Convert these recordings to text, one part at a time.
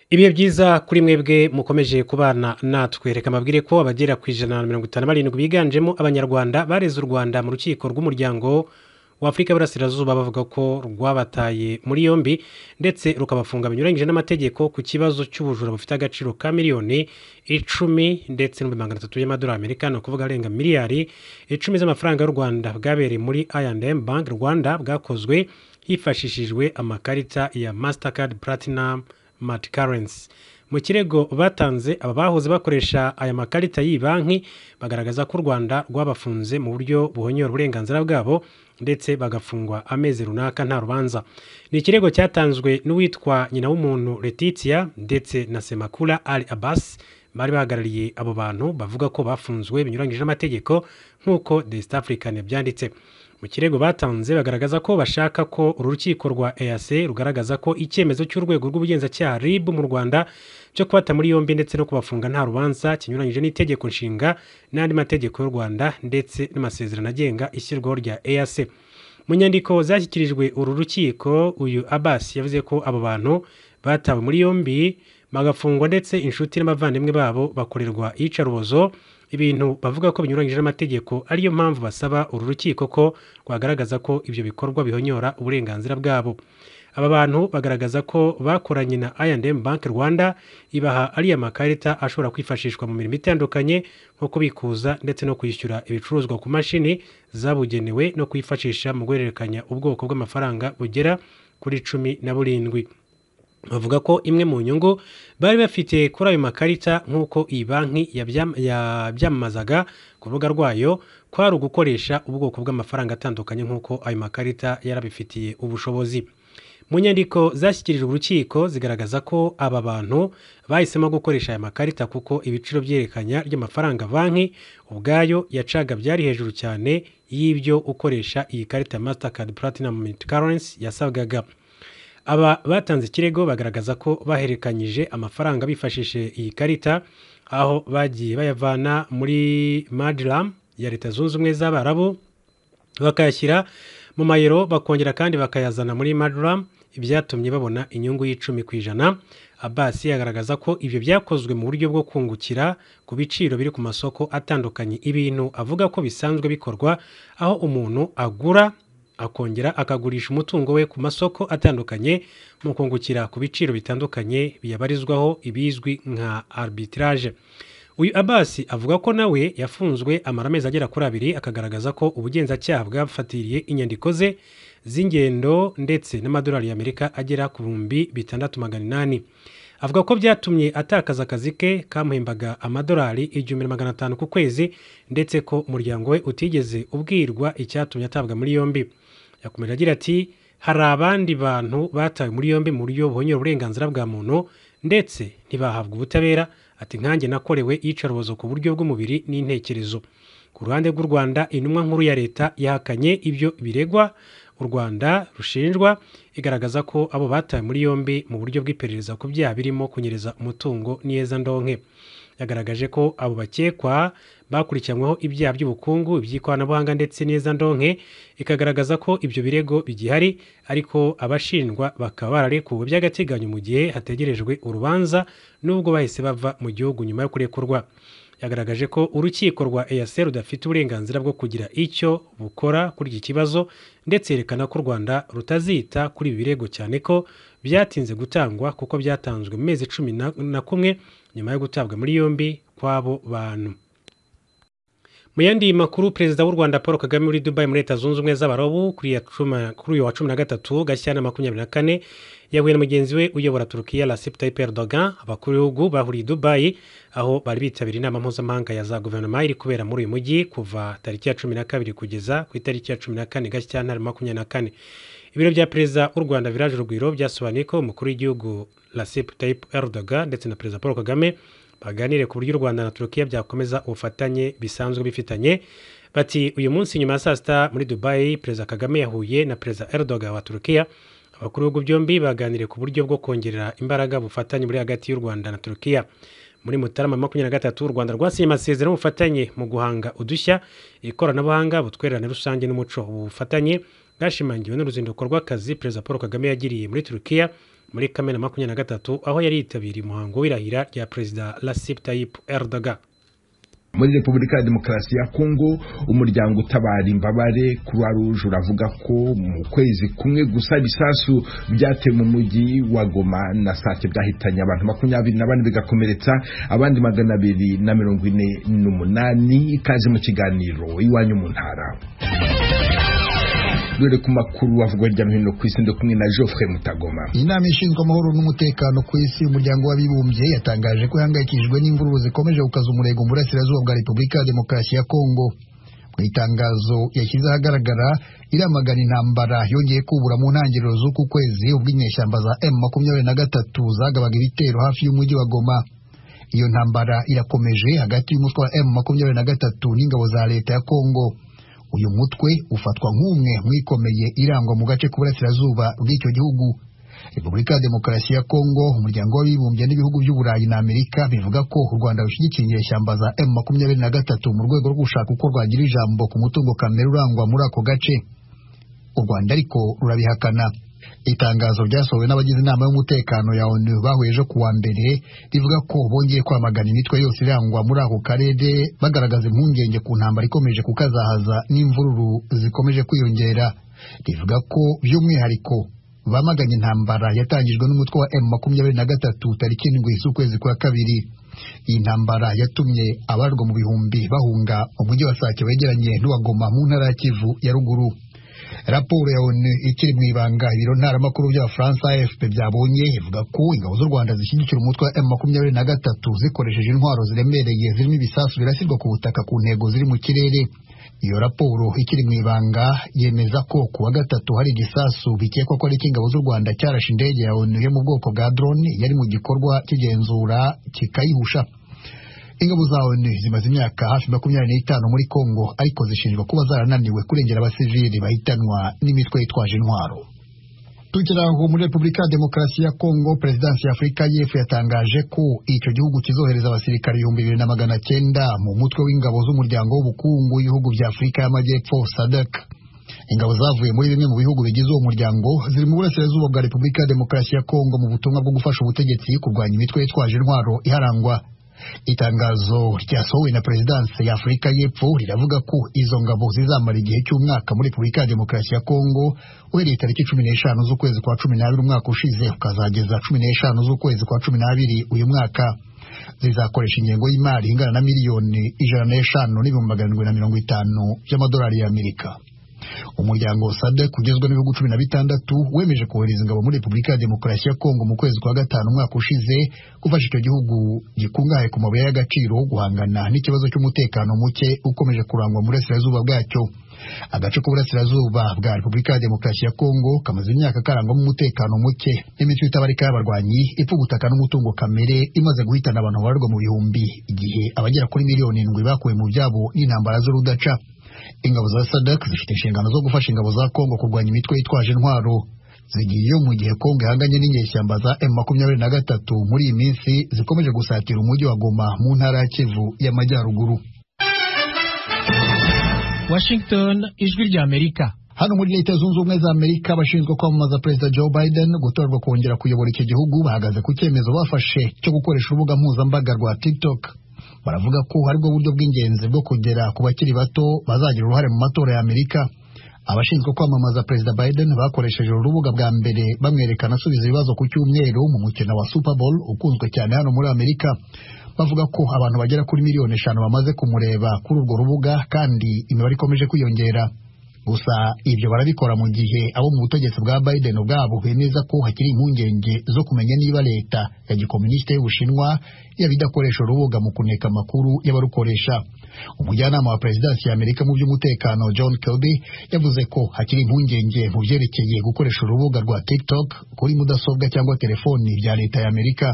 ibihe byiza kuri mwebwe mukomeje kubana natwe reka mbabwire ko abagera ku ijana na mirongo itanu na barindwi biganjemo abanyarwanda bareze u rwanda mu rukiko rw'umuryango w'afurika y'Iburasirazuba bavuga ko rwabataye muri yombi ndetse rukabafunga binyuranyije n'amategeko ku kibazo cy'ubujura bufite agaciro ka miliyoni icumi ndetse n'ibihumbi magana atatu y'amadolari amerika ni ukuvuga arenga miliyari icumi z'amafaranga y'u rwanda bwabereye muri I&M bank rwanda bwakozwe hifashishijwe amakarita ya mastercard platinum mad currency mu kirego batanze aba bahoze bakoresha aya makarita y'iyi banki bagaragaza ko u rwanda rwabafunze mu buryo buhonyora uburenganzira bwabo ndetse bagafungwa amezi runaka nta rubanza ni ikirego cyatanzwe n'uwitwa nyina w'umuntu letitia ndetse na semakula ali abbas bari bahagarariye abo bantu bavuga ko bafunzwe binyuranyije n'amategeko nk'uko the east african byanditse mu kirego batanze bagaragaza ko bashaka ko uru rukiko rwa eac rugaragaza ko icyemezo cy'urwego rw'ubugenzacyaha rib mu rwanda cyo kubata muri yombi ndetse no kubafunga nta rubanza kinyuranyije n'itegeko nshinga n'andi mategeko y'u rwanda ndetse n'amasezerano agenga ishyirwaho rya eac mu nyandiko zashyikirijwe uru rukiko uyu abbas yavuze ko abo bantu batawe muri yombi bagafungwa ndetse inshuti n'abavandimwe babo bakorerwa iyicarubozo ibintu bavuga ko binyuranyije n'amategeko ariyo mpamvu basaba uru rukiko ko rwagaragaza ko ibyo bikorwa bihonyora uburenganzira bwabo aba bantu bagaragaza ko bakoranye na I&M banki rwanda ibaha ariya makarita ashobora kwifashishwa mu mirimo itandukanye nko kubikuza ndetse no kwishyura ibicuruzwa ku mashini zabugenewe no kuyifashisha mu guhererekanya ubwoko bw'amafaranga bugera kuri cumi na burindwi bavuga ko imwe mu nyungu bari bafite kuri ayo makarita nk'uko iyi banki yabyamamazaga ku rubuga rwayo kwari ugukoresha ubwoko bw'amafaranga atandukanye nk'uko ayo makarita yarabifitiye ubushobozi mu nyandiko zashyikirijwe urukiko zigaragaza ko aba bantu bahisemo gukoresha aya makarita kuko ibiciro byerekanya ry'amafaranga banki ubwayo yacaga byari hejuru cyane y'ibyo ukoresha iyi karita ya masitakadi platinamu miniti karensi yasabwaga aba batanze ikirego bagaragaza ko bahererekanyije amafaranga bifashishije iyi karita aho bagiye bayavana muri madiram ya leta zunze ubumwe z'abarabu bakayashyira mu mayero bakongera kandi bakayazana muri madiram ibyatumye babona inyungu y'icumi ku ijana abasi agaragaza ko ibyo byakozwe mu buryo bwo kungukira ku biciro biri ku masoko atandukanye ibintu avuga ko bisanzwe bikorwa aho umuntu agura akongera akagurisha umutungo we ku masoko atandukanye mu kungukira ku biciro bitandukanye biyabarizwaho ibizwi nka arbitrage uyu abasi avuga ko nawe yafunzwe amara amezi agera kuri abiri akagaragaza ko ubugenzacyaha bwafatiriye inyandiko ze z'ingendo ndetse n'amadolari y'amerika agera ku bihumbi bitandatu magana inani avuga ko byatumye atakaza akazi ke kamuhembaga amadolari igihumbi na magana atanu ku kwezi ndetse ko umuryango we utigeze ubwirwa icyatumye atabwa muri yombi yakomeje agira ati hari abandi bantu batawe muri yombi mu buryo buhonyura uburenganzira bwa muntu ndetse ntibahabwa ubutabera ati nkanjye nakorewe iyicarubozo ku buryo bw'umubiri n'intekerezo ku ruhande rw'u rwanda intumwa nkuru ya leta yahakanye ibyo biregwa u rwanda rushinjwa igaragaza ko abo batawe muri yombi mu buryo bw'iperereza ku byaha birimo kunyereza umutungo n'iyezandonke yagaragaje ko abo bakekwa bakurikiranyweho ibyaha by'ubukungu iby'ikoranabuhanga ndetse n'iyezandonke ikagaragaza ko ibyo birego bigihari ariko abashinjwa bakaba bararekuwe by'agateganyo mu gihe hategerejwe urubanza nubwo bahise bava mu gihugu nyuma yo kurekurwa yagaragaje ko urukiko rwa eac rudafite uburenganzira bwo kugira icyo bukora kuri iki kibazo ndetse yerekana ko u rwanda rutazita kuri ibi birego cyane ko byatinze gutangwa kuko byatanzwe mu mezi cumi na kumwe nyuma yo gutabwa muri yombi kw'abo bantu mu yandi makuru perezida w'u rwanda paul kagame muri dubai muri leta zunze ubumwe z'abarobu kuri uyu wa cumi na gatatu gashyana makumyabiri na kane yahuye na mugenzi we uyobora turukiya recep tayyip erdogan abakuru b'ibihugu bahuriye i dubai aho bari bitabiriye inama mpuzamahanga ya za guverinoma iri kubera muri uyu mujyi kuva tariki ya cumi na kabiri kugeza ku itariki ya cumi na kane gashyantare makumyabiri na kane ibiro bya perezida w'u rwanda viraje urugwiro byasobanuye ko umukuru w'igihugu recep tayyip erdogan ndetse na perezida paul kagame baganire ku buryo u rwanda na turukiya byakomeza ubufatanye bisanzwe bifitanye bati uyu munsi nyuma ya saa sita muri dubai perezida kagame yahuye na perezida erdogan wa turukiya abakuru b'ibihugu byombi baganiriye ku buryo bwo kongerera imbaraga ubufatanye buri hagati y'u rwanda na turukiya muri mutarama makumyabiri na gatatu u rwanda rwasinye amasezerano y'ubufatanye mu guhanga udushya ikoranabuhanga ubutwererane rusange n'umuco ubu bufatanye bwashimangiwe n'uruzinduko rw'akazi perezida paul kagame yagiriye muri turukiya muri kamena makumyabiri na gatatu aho yari yitabiriye umuhango w'irahira rya perezida Recep Tayyip Erdogan muri repubulika ya demokarasi ya kongo umuryango utabara imbabare croix rouge uravuga ko mu kwezi kumwe gusa bisasu byateye mu mujyi wa goma na sake byahitanye abantu makumyabiri na bane bigakomeretsa abandi magana abiri na mirongo ine n'umunani ikaze mu kiganiro iwanyu mu ntara dore ku makuru avugwa hirya no hino ku isi ndo kumwe na Geoffrey Mutagoma inama ishinzwe amahoro n'umutekano ku isi umuryango w'abibumbye yatangaje ko ihangayikishijwe n'imvururu zikomeje gukaza umurego mu burasirazuba bwa repubulika ya demokarasi ya kongo mu itangazo yashyize ahagaragara iramagana intambara yongeye kubura mu ntangiriro z'uku kwezi ubwo inyeshyamba za m makumyabiri na gatatu zagabaga ibitero hafi y'umujyi wa goma iyo ntambara irakomeje hagati y'umutwe wa m makumyabiri na gatatu n'ingabo za leta ya kongo uyu mutwe ufatwa nk'umwe mwikomeye irangwa mu gace k'uburasirazuba bw'icyo gihugu repubulika ya demokarasi ya kongo umuryango w'abibumbye n'ibihugu by'uburayi na amerika bivuga ko u rwanda rushyigikiye inyeshyamba za m makumyabiri na gatatu mu rwego rwo gushaka uko rwagira ijambo ku mutungo kamere urangwa muri ako gace u rwanda ariko rurabihakana itangazo ryasohowe n'abagize inama y'umutekano ya onu bahuye ejo kuwa mbere rivuga ko bongeye kwamagana imitwe yose irangwa muri ako karere bagaragaza impungenge ku ntambara ikomeje kukazahaza n'imvururu zikomeje kwiyongera rivuga ko by'umwihariko bamaganye intambara yatangijwe n'umutwe wa m makumyabiri na gatatu tariki indwi z'ukwezi kwa kabiri iyi ntambara yatumye abarwa mu bihumbi bahunga umujyi wa sake wegeranye n'uwagoma mu ntara ya kivu ya ruguru raporo ya onu ikiri mu ibanga ibiro ntaramakuru by'abafaransa afp byabonye ivuga ko ingabo z'u rwanda zishyigikira umutwe wa m makumyabiri na gatatu zikoresheje intwaro ziremereye zirimo ibisasu birasirwa ku butaka ku ntego ziri mu kirere iyo raporo ikiri mu ibanga yemeza ko ku wa gatatu hari igisasu bikekwa ko ari icy'ingabo z'u rwanda cyarashe indege ya onu yo mu bwoko bwa drone yari mu gikorwa cy'igenzura kikayihusha ingabo za onu zimaze imyaka hafi makumyabiri n'itanu muri kongo ariko zishinjwa kuba zarananiwe kurengera abasivili bahitanwa n'imitwe yitwaje intwaro tukiri aho muri repubulika ya demokarasi ya kongo perezidansi ya afurika y'epfo yatangaje ko icyo gihugu kizohereza abasirikare ibihumbi bibiri na magana cyenda mu mutwe w'ingabo z'umuryango w'ubukungu w'ibihugu bya afurika y'amajyepfo sadek ingabo zavuye muri bimwe mu bihugu bigize uwo muryango ziri mu burasirazuba bwa repubulika ya demokarasi ya kongo mu butumwa bwo gufasha ubutegetsi kurwanya imitwe yitwaje intwaro iharangwa itangazo ryasohowe na perezidansi ya afurika y'epfo riravuga ko izo ngabo zizamara igihe cy'umwaka muri repubulika ya demokarasi ya kongo uhereye tariki cumi n'eshanu z'ukwezi kwa cumi n'abiri umwaka ushize ukazageza cumi n'eshanu z'ukwezi kwa cumi n'abiri uyu mwaka zizakoresha ingengo y'imari ingana na miliyoni ijana n'eshanu n'ibihumbi magana arindwi na mirongo itanu by'amadolari y'amerika umuryango sadek ugizwe n'ibihugu cumi na bitandatu wemeje kohereza ingabo muri repubulika ya demokarasi ya kongo mu kwezi kwa gatanu umwaka ushize gufasha icyo gihugu gikungahaye ku mabuye y'agaciro guhangana n'ikibazo cy'umutekano muke ukomeje kurangwa mu burasirazuba bwacyo agace k'uburasirazuba bwa repubulika ya demokarasi ya kongo kamaze imyaka karangwamo umutekano muke n'imitwe itabarika y'abarwanyi ipfa ubutaka n'umutungo kamere imaze guhitana abantu babarwa mu bihumbi igihe abagera kuri miliyoni indwi bakuwe mu byabo n'intambara z'urudaca ingabo za sadak zifite inshingano zo gufasha ingabo za kongo kurwanya imitwe yitwaje intwaro zigiye mu gihe kongo ihanganye n'inyeshyamba za m makumyabiri na gatatu muri iyi minsi zikomeje gusatira umujyi wa goma mu ntara ya kivu y'amajyaruguru washington ijwi ry'amerika hano muri leta zunze ubumwe za amerika abashinzwe kwamamaza perezida joe biden gutorwa kongera kuyobora icyo gihugu bahagaze ku cyemezo bafashe cyo gukoresha urubuga mpuzambaga rwa tiktok baravuga ko ari bwo buryo bw'ingenzi bwo kugera ku bakiri bato bazagira uruhare mu matora ya amerika abashinzwe kwamamaza perezida biden bakoresheje urubuga bwa mbere bamwerekana asubiza ibibazo ku cyumweru mu mukino wa super bowl ukunzwe cyane hano muri amerika bavuga ko abantu bagera kuri miliyoni eshanu bamaze kumureba kuri urwo rubuga kandi imibare ikomeje kwiyongera gusa ibyo barabikora mu gihe abo mu butegetsi bwa biden ubwabo bemeza ko hakiri impungenge zo kumenya niba leta ya gikomunisite y'ubushinwa yaba idakoresha urubuga mu kuneka amakuru y'abarukoresha umujyanama wa perezidansi ya amerika mu by'umutekano john kirby yavuze ko hakiri impungenge mu byerekeye gukoresha urubuga rwa tiktok kuri mudasobwa cyangwa telefoni bya leta ya amerika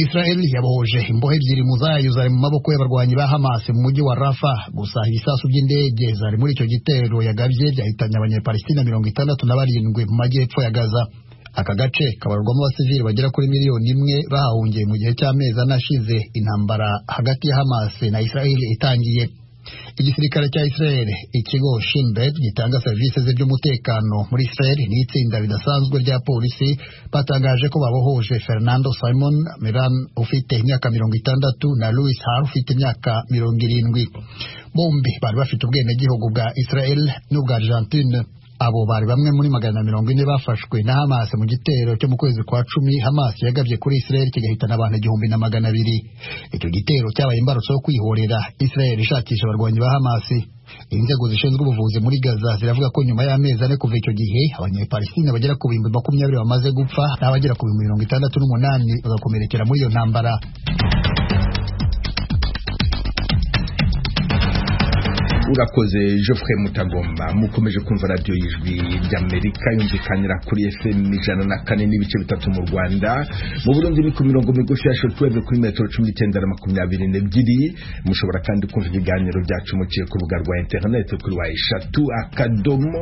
israel yabohoje imbohe ebyiri mu zayo zari mu maboko y'abarwanyi ba hamas mu mujyi wa rafa gusa ibisasu by'indege zari muri icyo gitero yagabye byahitanye abanyapalestina mirongo itandatu na barindwi mu majyepfo ya gaza aka gace kabarurwamo abasivili bagera kuri miliyoni imwe bahahungiye mu gihe cy'amezi anashize intambara hagati ya hamas na israel itangiye igisirikare cya israel ikigo shinbet gitanga serivisi z'iby'umutekano muri israel n'itsinda ridasanzwe rya polisi batangaje ko babohoje fernando simon miran ufite imyaka mirongo itandatu na louis har ufite imyaka mirongo irindwi bombi bari bafite ubwenegihugu bwa israel n'ubwa argentine abo bari bamwe muri magana mirongo ine bafashwe na hamas mu gitero cyo mu kwezi kwa cumi hamas yagabye kuri israel kigahitana abantu igihumbi na magana abiri icyo gitero cyabaye imbarutso yo kwihorera israel ishakisha abarwanyi ba hamas inzego zishinzwe ubuvuzi muri gaza ziravuga ko nyuma y'amezi ane kuva icyo gihe abanyepalisitine bagera ku bihumbi makumyabiri bamaze gupfa n'abagera ku bihumbi mirongo itandatu n'umunani bagakomerekera muri iyo ntambara urakoze Geoffrey mutagomba mukomeje kumva radiyo y'ijwi ry'amerika yumvikanira kuri fm ijana na kane n'ibice bitatu mu rwanda mu burundi ni ku mirongo migufi ya shotuweve kuri metero cumi n'icyenda na makumyabiri n'ebyiri mushobora kandi kumva ibiganiro byacu muciye ku rubuga rwa interineti kuri wa eshatu akadomo